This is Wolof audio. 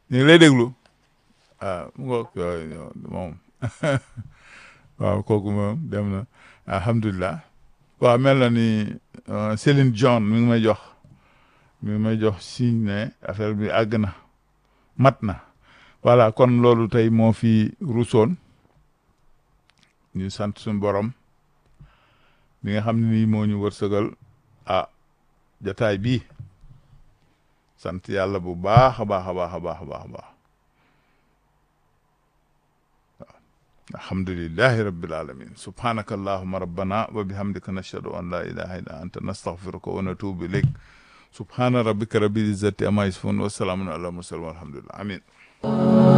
ñu ngi lay déglu ah mu ngoog moom waaw kooku moom dem na alhamdulilah waaw mel na ni Céline John mi ngi may jox mi ngi may jox signe ne affaire bi àgg na mat na voilà kon loolu tey moo fi ruusoon ñu sant suñu borom bi nga xam ne nii moo ñu wërsëgal ah jataay bii sant yàlla bu baax a baax a baax a baax a baax a baax alhamdulillahi rabbil alamin subhanaka allahumma rabbana wa bihamdika nashhadu an la ilaha illa anta nastaghfiruka wa natubu ilayk subhana rabbika rabbil izzati amma yasifun wa salamun ala mursalin walhamdulillah amin